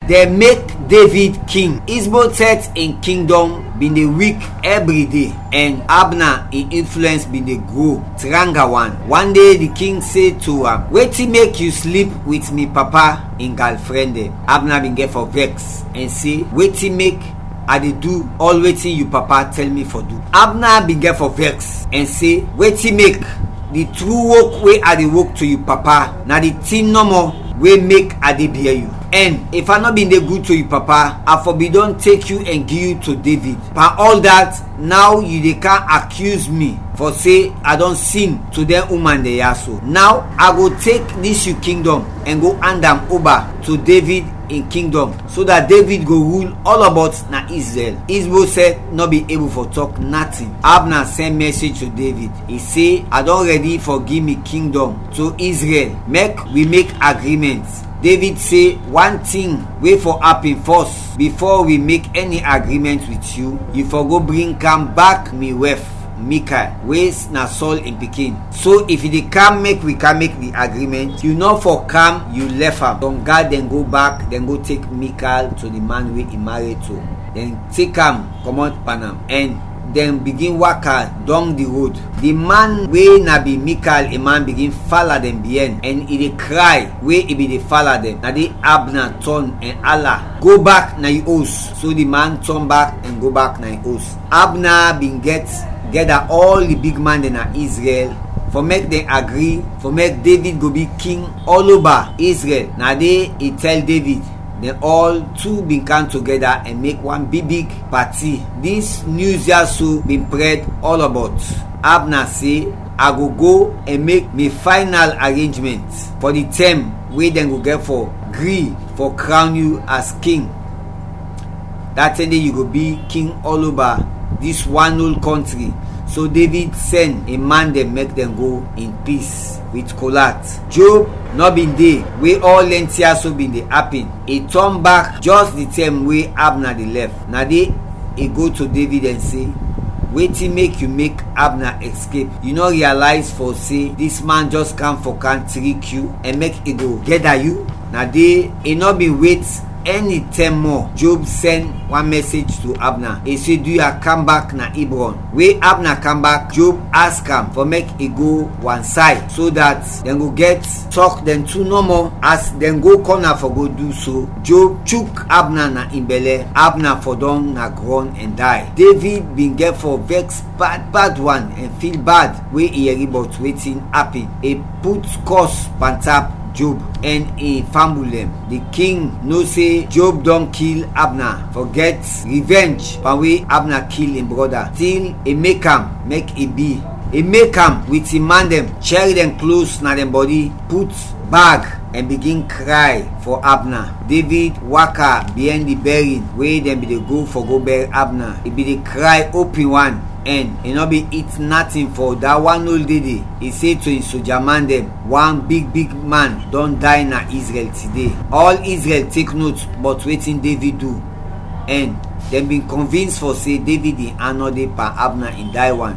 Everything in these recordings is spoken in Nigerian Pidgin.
dem make david king isboset im kingdom bin dey weak every day and abner im influence bin dey grow tranga one one day the king say to am wetin make you sleep with me papa im girlfriend dem abner bin get for vex and say wetin make i dey do all wetin you papa tell me for do abner bin get for vex and say wetin make the true work wey i dey work to you papa na the thing normal wey make i dey bear you and if i no bin dey good to you papa i for bin don take you and give you to david pa all that now you dey can accuse me for say i don sin to dem woman dey yaso now i go take dis you kingdom and go hand am over to david in kingdom so that david go rule all about na israel isboset no be able for talk nothing abner send message to david e say i don ready for give me kingdom to israel make we make agreement david say one thing wey for happen first before we make any agreement with you you for go bring am back me wife michael wey na saul im pikin so if you dey come make we come make the agreement you no for come you left am don guard dem go back dem go take michael to the man wey e marry to dem take am comot panam and dem begin waka down the road the man wey na be michael a man begin follow dem behind and e dey cry wey e be dey follow dem na the abner turn and allah go back na e house so the man turn back and go back na e house abner bin get gather all the big man dem na israel for make dem agree for make david go be king all over israel na dey e tell david dem all two bin come together and make one big big party dis news yaso bin spread all about abner say i go go and make me final arrangement for the term wey dem go get for gree for crown you as king that time day you go be king all over dis one whole country so david send a man dem make dem go in peace with kolat job no bin dey wey all length so bin dey happen e turn back just the time wey abner dey left na dey e go to david and say wetin make you make abner escape you no realize for say dis man just come for can trick you and make e go gather you na dey e no bin wait any time more job send one message to abner e say do ya come back na hebron wey abner come back job ask am for make e go one side so that dem go get talk dem two no more as dem go corner for go do so job chook abner na im belle abner for don na ground and die david bin get for vex bad bad one and feel bad wey e hear about wetin happen e put curse pantap job and e family dem the king know say job don kill abner for get revenge for wey abner kill im brother till e make am make e be e make am with im man dem carry dem close na dem body put bag and begin cry for abner david waka behind the burying wey dem bin dey go for go bury abner e bin dey cry open one and e no be eat nothing for dat one old day e say to im soldier man dem one big big man don die na israel today all israel take note but wetin david do and dem bin convince for say david in honour dey per abner in die one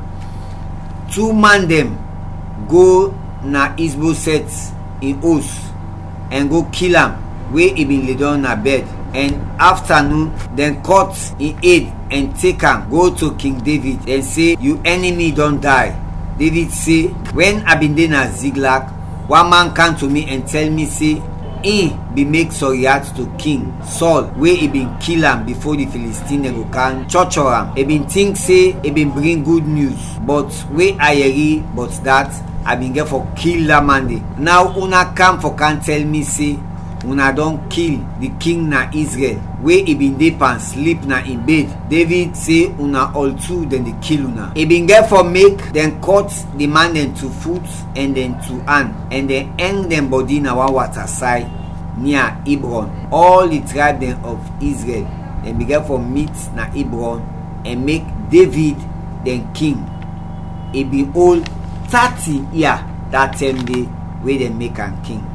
two man dem go na isboset in house and go kill am wey e bin lay down na bed and afternoon dem cut im head and take am go to king david and say you enemy don die david say wen i bin dey na ziklag one man come to me and tell me say e bin make soriat to king saul wey e bin kill am before the philistine dem go come torture am e bin think say e bin bring good news but wey i hear but that i bin get for kill dat man dey now una come for come tell me say una don kill the king na israel wey e bin dey pan sleep na im bed david say una all two dem dey kill una e bin get for make dem cut the man dem to foot and then to hand and then hang dem body na one water side near hebron all the tribe dem of israel dem bin get for meet na hebron and make david dem king e bin hold thirty year dat time day wey dem make am king